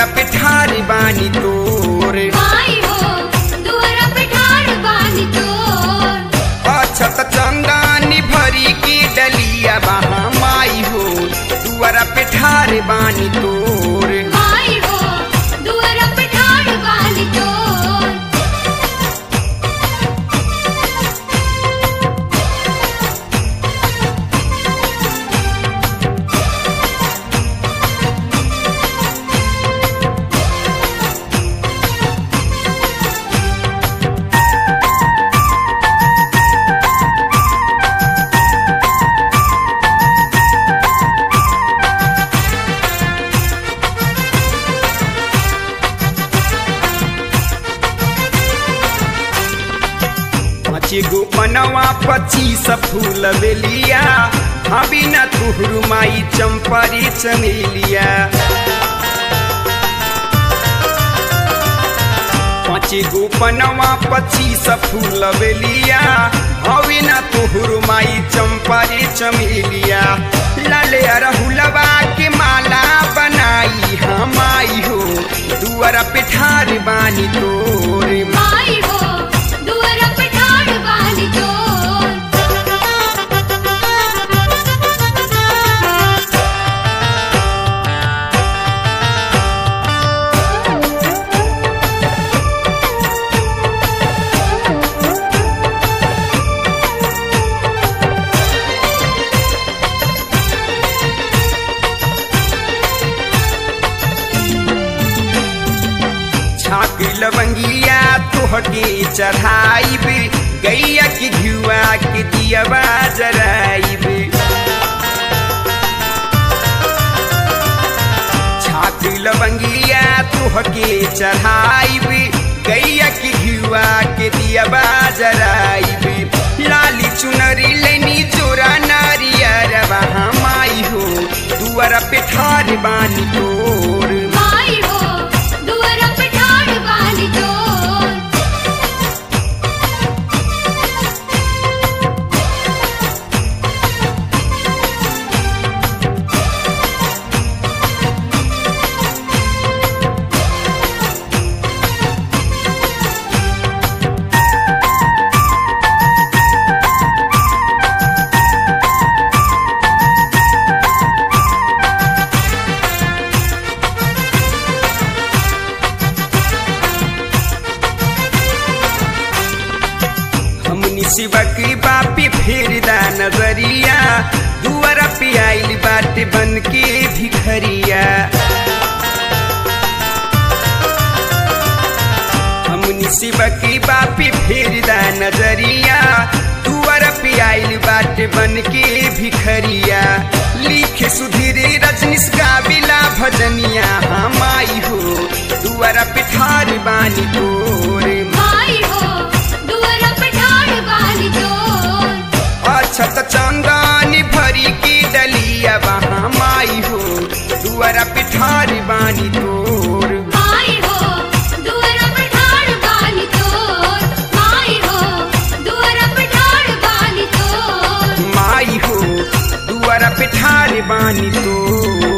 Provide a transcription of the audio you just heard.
दुआरा पे ठार बानी तोर माई हो दुआरा पे ठाड़ बानी तोर अछत चंदानी भरी की डलिया बहा माई हो दुआरा पे ठार बानी तोर माई हो दुआरा पे ठाड़ बानी तोर पाँच गो पनवा पच्चीस फूल बेलिया अभी न तुहरु माई चंपरी चमेलिया पाँच गो पनवा पच्चीस फूल बेलिया अभी न तुहरु माई चंपरी चमेलिया लाले अरहुलवा के माला बनाई हम आई हो दुआरा पे ठार बानी तोरे माई हो दुआरा पे ठाड़ बानी तोर छाक लवंगिया तोहके चढ़ाइब गैया के घुआ के दियवा जराइब छाक लवंगिया तोहके चढ़ाइब गैया के घुआ के दियवा जराइब लाली चुनरी लेनी चोरा नारियर वहाँ माई हो दुआरा पे ठार बानी तोर माई हो दुआरा पे ठाड़ बानी तोर हमनी शिवक बापी फेरदा नजरिया दुआरा पे आइल बाटे बन के भिखरिया हमनी शिवक बापी फेरदा नजरिया दुआरा पे आइल बाटे बन के भिखरिया लिखे सुधीर रजनीश गाविला भजनिया हम आई हो दुआरा पे ठार बानी तोरे माई हो दुआरा पे ठाड़ बानी तोर अछत चंदानी भरी की डलिया वहाँ माई हो दुआरा पिठारी बानी तोर माई हो दुआरा पे ठाड़ बानी तोर माई हो दुआरा पे ठाड़ बानी तोर माई हो दुआरा पिठारी बानी तोर